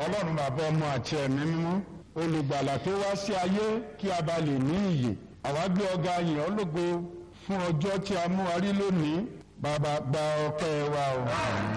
ọlọ́run bàbá ọmọ àti ẹ̀mí mímọ́ olùgbàlà tó wá sí ayé kí a bá lè ní ìyè àwa gbé ọ̀gá yìn ọ́ lógo fún ọjọ́ tí a mú wa rí lónìí bàbá gba ọpẹ́ wa o.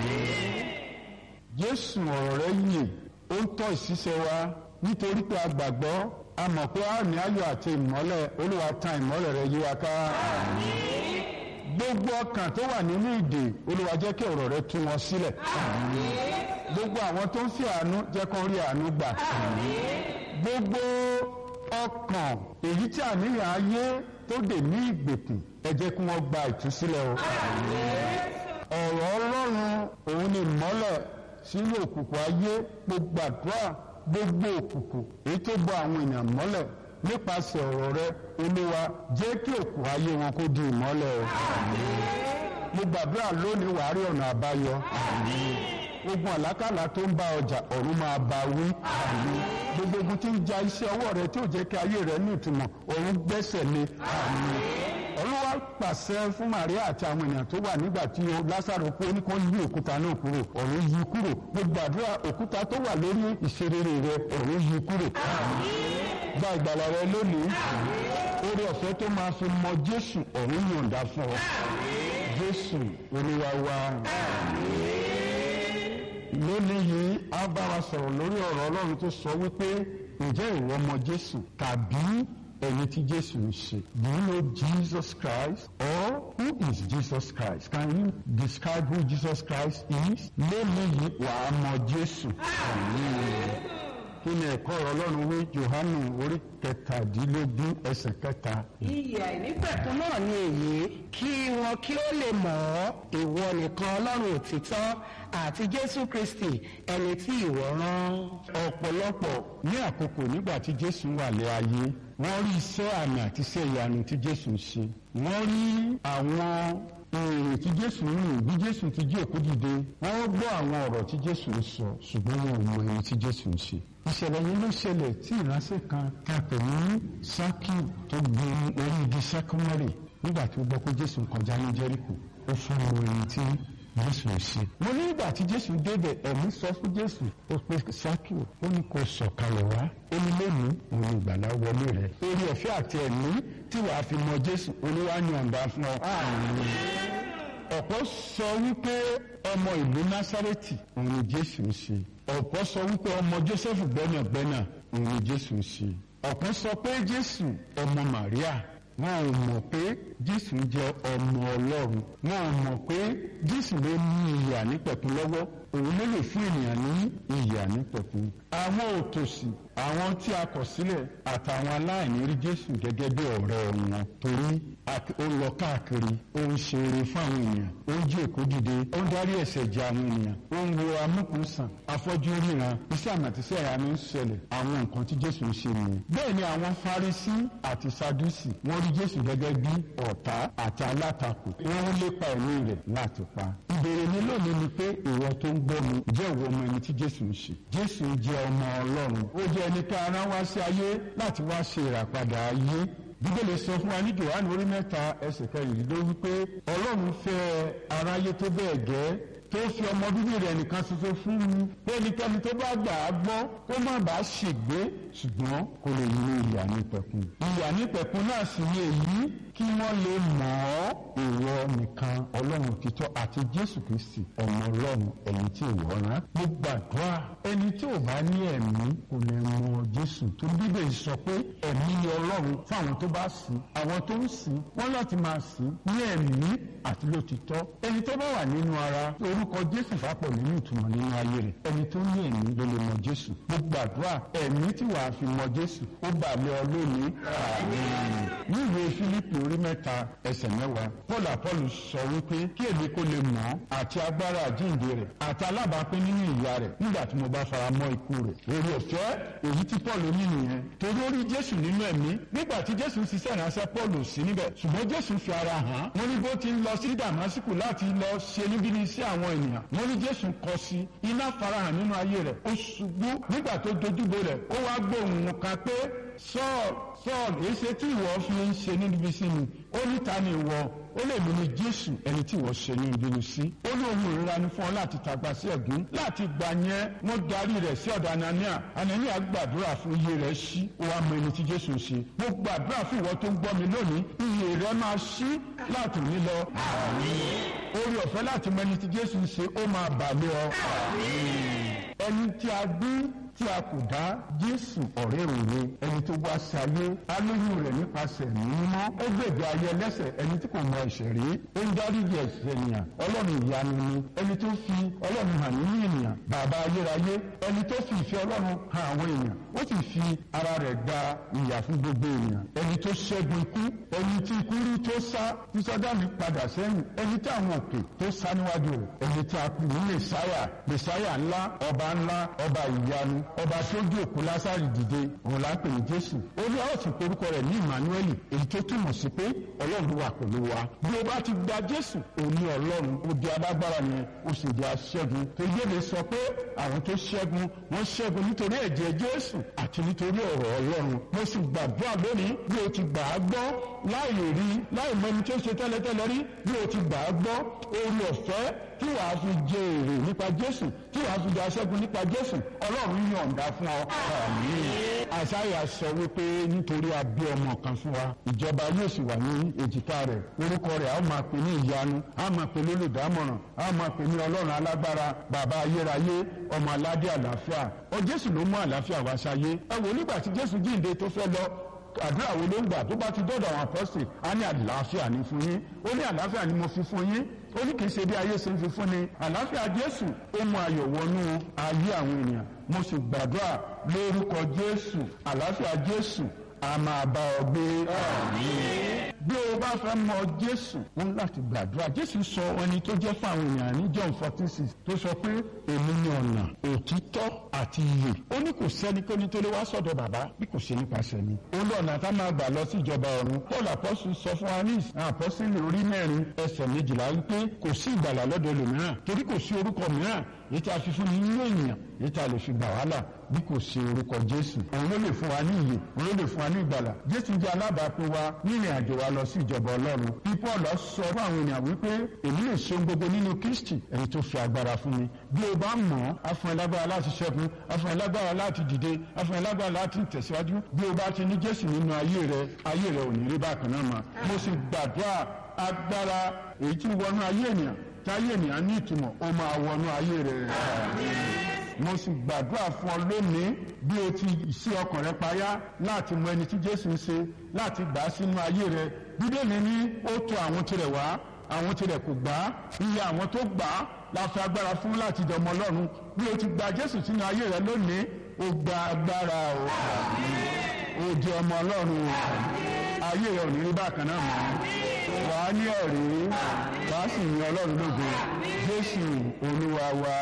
jésù ọ̀rọ̀ rẹ yè ó ń tọ́ ìṣiṣẹ́ wa nítorí pé a gbàgbọ́ a mọ̀ pé a ní ayọ̀ àti ìmọ́lẹ̀ olúwa tan ìmọ́lẹ̀ rẹ yí wa ká. gbogbo ọkàn tó wà nínú ìdè olúwa jẹ́ kí ọ̀rọ̀ rẹ tú wọn sílẹ̀. gbogbo àwọn tó ń fi àánú jẹ́ kó rí àánú gbà. gbogbo ọkàn èyí tí àníyàn ayé tó dè ní ìgbèkùn ẹ jẹ́ kí wọ́n gba ìtúsílẹ̀ o. ọ̀rọ̀ ọlọ́run òun ni ìmọ́lẹ̀ sínú òkùnkùn ayé gbogbo àdúrà gbogbo òkùnkùn èyí tó bọ àwọn èèyàn mọ́lẹ̀ nípasẹ̀ ọ̀rọ̀ rẹ olúwa jẹ́ kí òkùnkùn ayé wọn kó di ìmọ́lẹ̀ o. mo gbàdúrà lónìí wàá rí ọ̀nà àbáyọ. ogun àlákàlà tó ń bá ọjà ọ̀run máa bá wí. gbogbo ogun tí ń ja iṣẹ́ ọwọ́ rẹ tí ò jẹ́ kí ayé rẹ ní ìtumọ̀ ọ̀run gbẹ́sẹ̀ lé. olúwa pàṣẹ fún Màríà àti àwọn èèyàn tó wà nígbà tí Lásárò kú ó ní kó yí òkúta náà kúrò ọ̀run yí kúrò mo gbàdúrà òkúta tó wà lórí ìṣerere rẹ ọ̀run yí kúrò gba ìgbàlà rẹ lónìí orí ọ̀fẹ́ tó máa fi mọ Jésù ọ̀run yọ̀ǹda fún ọ Jésù Olúwa wa lónìí yìí a bá wa sọ̀rọ̀ lórí ọ̀rọ̀ Ọlọ́run tó sọ wípé ǹjẹ́ ìwọ mọ Jésù tàbí ẹni tí Jésù ń ṣe. Do you know Jesus Christ or who is Jesus Christ? Can you describe who Jesus Christ is? lónìí yìí wàá mọ Jésù. kí ni ẹ̀kọ́ ọ̀rọ̀ Ọlọ́run wí Jòhánù orí kẹtàdínlógún ẹsẹ̀ kẹta. Iyì àìnípẹ̀kun náà ni èyí kí wọn kí ó lè mọ̀ ọ́ ìwọ nìkan Ọlọ́run òtítọ́ àti Jésù Kristi ẹni tí ìwọ rán. ọ̀pọ̀lọpọ̀ ní àkókò nígbà tí Jésù wà lé ayé wọ́n rí iṣẹ́ àmì àti iṣẹ́ ìyanu tí Jésù ń ṣe wọ́n rí àwọn èrè tí Jésù ń rìn bí Jésù ti jí òkú dìde wọ́n gbọ́ àwọn ọ̀rọ̀ tí Jésù ń sọ ṣùgbọ́n wọn ò mọ èyí tí Jésù ń ṣe ìṣẹ̀lẹ̀ yìí ló ṣẹlẹ̀ tí ìránṣẹ́ kan ta pè ní Sákíù tó gun orí igi sákúmọ́rì nígbà tí ó gbọ́ pé Jésù ń kọjá ní Jẹ́ríkò ó fún ọmọ èyí tí Jésù ń ṣe. mo ní ìgbà tí Jésù débẹ̀ ẹ̀mí sọ fún Jésù ó pe Sákíù ó ní kó sọ̀kalẹ̀ wá ó ní lónìí òun ìgbàlá wọlé rẹ̀ orí ọ̀fẹ́ àti ẹ̀mí tí wàá fi mọ Jésù olúwa ní ọ̀ǹda fún ọ. ọ̀pọ̀ sọ wípé ọmọ ìlú Násárẹ́tì òun ni Jésù ń ṣe ọ̀pọ̀ sọ wípé ọmọ Jósẹ́fù gbẹ́nàgbẹ́nà òun ni Jésù ń ṣe ọ̀pọ̀ sọ pé Jésù ọmọ Màríà wọn ò mọ̀ pé Jésù jẹ́ ọmọ Ọlọ́run wọn ò mọ̀ pé Jésù ló ní ìyè ànípẹ̀kun lọ́wọ́ òun ló lè fún ènìyàn ní ìyè ànípẹ̀kun àwọn òtòṣì àwọn tí a kọ̀ sílẹ̀ àtàwọn aláìní rí Jésù gẹ́gẹ́ bí ọ̀rẹ́ wọn torí ó lọ káàkiri ó ń ṣe eré fún àwọn ènìyàn ó ń jí òkú dìde ó ń darí ẹ̀ṣẹ̀ jẹ àwọn ènìyàn ó ń wo amúkùnsàn afọ́jú ríran iṣẹ́ àmàtíṣẹ́ ìyanu ń ṣẹlẹ̀ àwọn nǹkan tí Jésù ń ṣe nìyẹn bẹ́ẹ̀ ni àwọn Farisí àti Sadúsì wọ́n rí Jésù gẹ́gẹ́ bí ọ̀tá àti alátakò wọ́n ń lépa ẹ̀mí rẹ̀ láti pa ìbéèrè mi lónìí ni pé ìwọ tó ń gbọ́ mi jẹ́ ìwọ ọmọ ẹni tí Jésù ń ṣe Jésù jẹ́ ọmọ Ọlọ́run ó jẹ́ ẹni tí ara wá sí ayé láti wá ṣe ìràpadà ayé bíbélì sọ fún wa ní Jòhánù orí mẹ́ta ẹsẹ̀ kẹrìndínlógún wípé Ọlọ́run fẹ́ aráyé tó bẹ́ẹ̀ gẹ́ tó fi ọmọ bíbí rẹ̀ nìkan ṣoṣo fún mi pé ẹnikẹ́ni tó bá gbà á gbọ́ kó má bàa ṣègbé ṣùgbọ́n kó lè ní ìyà nípẹ̀kun ìyà nípẹ̀kun náà sì ni èyí kí wọ́n lè mọ̀ ọ́ ìwọ nìkan ọlọ́run òtítọ́ àti jésù kristi ọmọ ọlọ́run ẹni tí ìwọ rán mo gbàdúrà ẹni tí ò bá ní ẹ̀mí kò lè mọ jésù tó bíbélì sọ pé ẹ̀mí ni ọlọ́run fún àwọn tó bá sìn àwọn tó ń sìn wọ́n láti máa sìn ní ẹ̀mí àti lótìtọ́ ẹni tó bá wà nínú ara orúkọ jésù fapọ̀ nínú ìtumọ̀ nínú ayé rẹ̀ ẹni tó ní ẹ̀mí ló lè mọ jésù mo gbàdúrà ẹ̀mí tí wàá fi mọ jésù ó bà lé ọ lónìí àmín ní ìwé fílípì orí mẹ́ta ẹsẹ̀ mẹ́wàá paul apollo sọ wípé kí èmi kó lè mọ̀ àti agbára àjíǹde rẹ̀ àti alábàápín nínú ìyà rẹ̀ nígbà tí mo bá fara mọ́ ikú rẹ̀ èrè ọ̀fẹ́ èyí tí paul ní nìyẹn torí ó rí jésù nínú ẹ̀mí nígbà tí jésù ń ṣiṣẹ́ ìránṣẹ́ paul ò sí níbẹ̀ ṣùgbọ́n jésù fi ara hàn wọ́n ní bó ti ń lọ sí damasku láti lọ ṣe níbi ní sí àwọn ènìyàn wọ́n ní jésù kọ sí iná farahàn nínú ayé rẹ̀ ó ṣubú nígbà tó dojúbo rẹ̀ ó wá gbóhùn kan pé Saul Saul èsì tí ìwọ fi ń ṣe níbi sí mi ó ní ta ni ìwọ ó lè mú ní jésù ẹni tí wọ́n ṣe ní ìbínú sí ó ní ohun ìrora ni fún ọ láti tàgbà sí ẹ̀gún láti gbà yẹn wọ́n darí rẹ̀ sí ọ̀dọ̀ anania anania gbàdúrà fún iye rẹ̀ sí ó wá mọ ẹni tí jésù ń ṣe mo gbàdúrà fún ìwọ tó ń gbọ́ mi lónìí iye rẹ̀ máa ṣí láti òní lọ orí ọ̀fẹ́ láti mọ ẹni tí jésù ń ṣe ó máa bà lé ọ ẹni tí a bí tí a kò dá jésù ọ̀rẹ́ òwe ẹni tó wá sí ayé alóyún rẹ̀ nípasẹ̀ mímọ́ ó gbèdé ayé ẹlẹ́sẹ̀ ẹni tí kò mọ ẹ̀ṣẹ̀ rí ó ń dáríjì ẹ̀ṣẹ̀ ènìyàn ọlọ́run ìyanu ni ẹni tó fi ọlọ́run hàn nínú ènìyàn bàbá ayérayé ẹni tó fi ìfẹ́ ọlọ́run hàn àwọn èèyàn ó sì fi ara rẹ̀ gba ìyà fún gbogbo ènìyàn ẹni tó ṣẹ́gun ikú ẹni tí ikú rí tó sá tí sọ́dáàmì padà sẹ́yìn ẹni tí àwọn òkè tó sá níwájú rẹ̀ ẹni tí a kù ní mẹsáyà mẹsáyà ńlá ọba ńlá ọba ìyanu ọba tó gbé òkú lásàrì dìde òun là ń pè ní jésù ó ní àwọn sì porúkọ rẹ̀ ní emmanuel èyí tó túmọ̀ sí pé ọlọ́run wà pẹ̀lú wa bí o bá ti gba jésù òun ní ọlọ́run ó di alágbára yẹn ó sì di aṣẹ́gun tó yé mi sọ pé àwọn tó ṣẹ́gun wọ́n ṣẹ́gun nítorí ẹ̀jẹ̀ jésù àti nítorí ọ̀rọ̀ ọlọ́run mo sì gbàdúrà lónìí bí o ti gbà á gbọ́ láì rí láì mọ ẹni tó ṣe tẹ́lẹ̀tẹ́lẹ̀ rí bí o ti gbà á gbọ́ orí ọ̀fẹ́ tí wàá fi jẹ èrè nípa jésù tí wàá fi jẹ aṣẹ́gun nípa jésù ọlọ́run yọ̀ǹda fún ọ. àṣàyà sọ wípé nítorí a bí ọmọ kan fún wa ìjọba yóò sì wà ní èjìká rẹ̀ orúkọ rẹ̀ a máa pè ní ìyanu a máa pè ní olùdámọ̀ràn a máa pè ní ọlọ́run alágbára bàbá ayérayé ọmọ aládé àlàáfíà ọ jésù ló mú àlàáfíà wá sáyé ẹ wò nígbà tí jésù jíǹde tó fẹ́ lọ àdúrà wo ló ń gbà tó bá ti dọ́dọ̀ àwọn apọ́sì á ní àlàáfíà ní fún yín ó ní àlàáfíà ni mo fi fún yín ó ní kì í ṣe bí ayé ṣe ń fi fún ni àlàáfíà jésù ó mú ayọ̀ wọnú ayé àwọn ènìyàn mo sì gbàdúrà lórúkọ jésù àlàáfíà jésù a máa bá ọ gbé bí o bá fẹ́ mọ jésù wọn láti gbàdúrà jésù sọ ẹni tó jẹ́ fún àwọn ènìyàn ní john fourteen six tó sọ pé èmi ni ọ̀nà òtítọ́ àti iyè ó ní kò sẹ́nikẹ́ni tó lè wá sọ̀dọ̀ bàbá bí kò ṣe nípasẹ̀ mi ó lọ ọ̀nà tá a máa gbà lọ sí ìjọba ọ̀run paul apọ́sù sọ fún wa ní àpọ́sílì orí mẹ́rin ẹsẹ̀ méjìlá wípé kò sí ìgbàlà lọ́dọ̀ ẹlòmíràn torí kò sí orúkọ mìíràn èyí tí a fi fún ní nínú ènìyàn èyí tí a lè fi gbà wá là bí kò sí orúkọ jésù òun ló lè fún wa ní ìyè òun ló lè fún wa ní ìgbàlà jésù jẹ́ alábàápín wa nínú àjò wa lọ sí ìjọba ọlọ́run bí paul sọ fún àwọn ènìyàn wípé èmi lè ṣe gbogbo nínú kristi ẹni tó fi agbára fún mi bí o bá mọ̀ ọ́ á fún ẹ lágbára láti ṣẹ́gun á fún ẹ lágbára láti dìde á fún ẹ lágbára láti tẹ̀síwájú bí o bá ti ní jésù nínú ayé rẹ ayé rẹ ò ní rí bákan náà mọ́ mo sì gbàdúrà agbára èyí tí wọnú ayé ènìyàn táyé ènìyàn ní ìtumọ̀ ó máa wọnú ayé rẹ mo sì gbàdúrà fún ọ lónìí bí o ti sí ọkàn rẹ payá láti mọ ẹni tí jésù ń ṣe láti gbà á sínú ayé rẹ bíbélì ní ó tọ̀ àwọn tirẹ̀ wá àwọn tirẹ̀ kò gbà á iye àwọn tó gbà á la fi agbára fún láti dọmọ ọlọ́run bí o ti gba jésù sínú ayé rẹ lónìí o gba agbára o o di ọmọ ọlọ́run o ayé rẹ ò ní rí bákan náà mọ́ wà á ní ẹ̀rí wà á sì yin ọlọ́run lógo jésù olúwa wa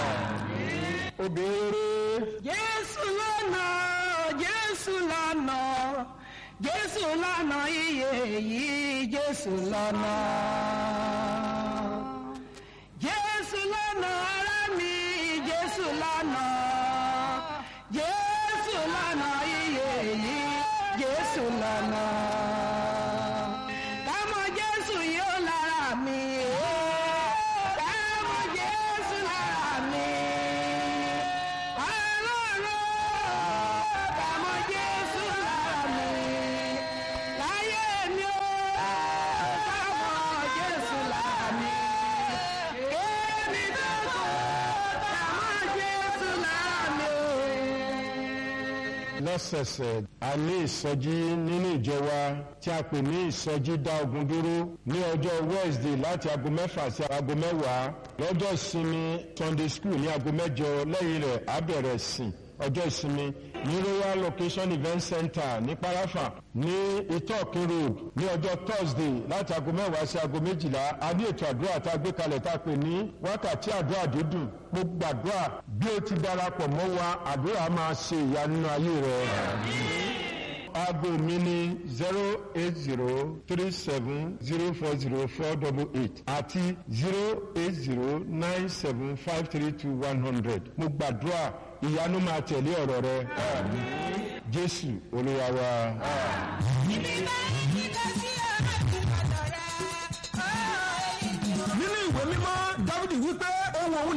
ó béèrè. jésù lọ́nà jésù lọ́nà jésù lọ́nà iye yìí jésù lọ́nà. jésù lọ́nà ará mi jésù lọ́nà jésù lọ́nà iye yìí jésù lọ́nà. kámọ jésù yóò lára mi. kámọ jésù lára mi. ọlọ́run kámọ jésù lára mi. láyé mi ó kámọ jésù lára mi. kémi tó kọ́ kámọ jésù lára mi. lọ́sẹ̀sẹ̀ a ní ìsọjí nínú ìjọ wa tí a pè ní ìsọjí dá ogun dúró ní ọjọ́ wednesday láti aago mẹ́fà sí aago mẹ́wàá lọ́jọ́ ìsinmi sunday school ní aago mẹ́jọ lẹ́yìn rẹ̀ á bẹ̀rẹ̀ sìn ọjọ́ ìsinmi ní royal location event center ní parafa ní itokin road ní ọjọ́ thursday láti aago mẹ́wàá sí aago méjìlá a ní ètò àdúrà tá a gbé kalẹ̀ tá a pè ní wákàtí àdúrà dídùn mo gbàdúrà bí o ti darapọ̀ mọ́ wa àdúrà máa ṣe ìyanu nínú ayé rẹ. aago mi ní zero eight zero three seven zero four zero four double eight àti zero eight zero nine seven five three two one hundred mo gbàdúrà ìyanu máa tẹ̀lé ọ̀rọ̀ rẹ. jésù olúwa wa. Ibi bá yí ká sí ọ̀rọ̀ ìbàdàn rẹ̀.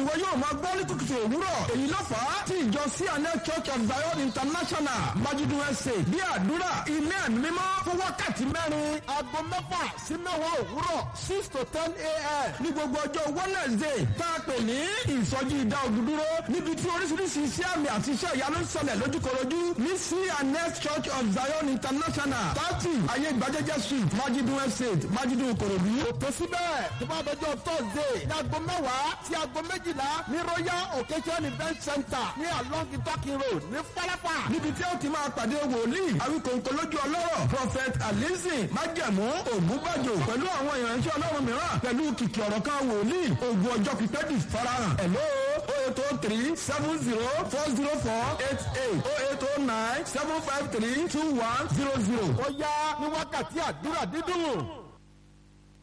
ìwọ yóò máa gbọ́ ní kùtùkùtù òwúrọ̀ èyí ló fà á tí ìjọ cna church of zion international májídù ẹsẹ̀ bí àdúrà ilé ẹ̀mí mímọ́ fún wákàtí mẹ́rin aago mẹ́fà sí mẹ́wàá òwúrọ̀ six to ten a.m. ní gbogbo ọjọ́ wednesday tá a pè ní ìsọjí ìdá òdúdúró níbi tí oríṣiríṣi iṣẹ́ àmì àti iṣẹ́ ìyanu ń ṣẹlẹ̀ lójúkorojú ní cna church of zion international thirty ayé ìgbàjẹjẹ street májídù estate májídù korodu. òpè síbẹ̀ tó bá dọjọ́ thursday ní aago mẹ́wàá sí aago méjìlá ní royal occasion event center ní along itakin road ní falafa. níbi tí ó ti máa pàdé wòlíì àwíkòǹkò lójú ọlọ́rọ̀ prophet alizi májẹ̀mú ògúnbàjò pẹ̀lú àwọn ìránṣẹ́ ọlọ́run mìíràn pẹ̀lú kìkì ọ̀rọ̀ kan wòlíì ògùn ọjọ́ pípẹ́ di farahàn. hello o eight o three seven zero four zero four eight eight o eight o nine seven five three two one zero zero. ó yá ní wákàtí àdúrà dídùn.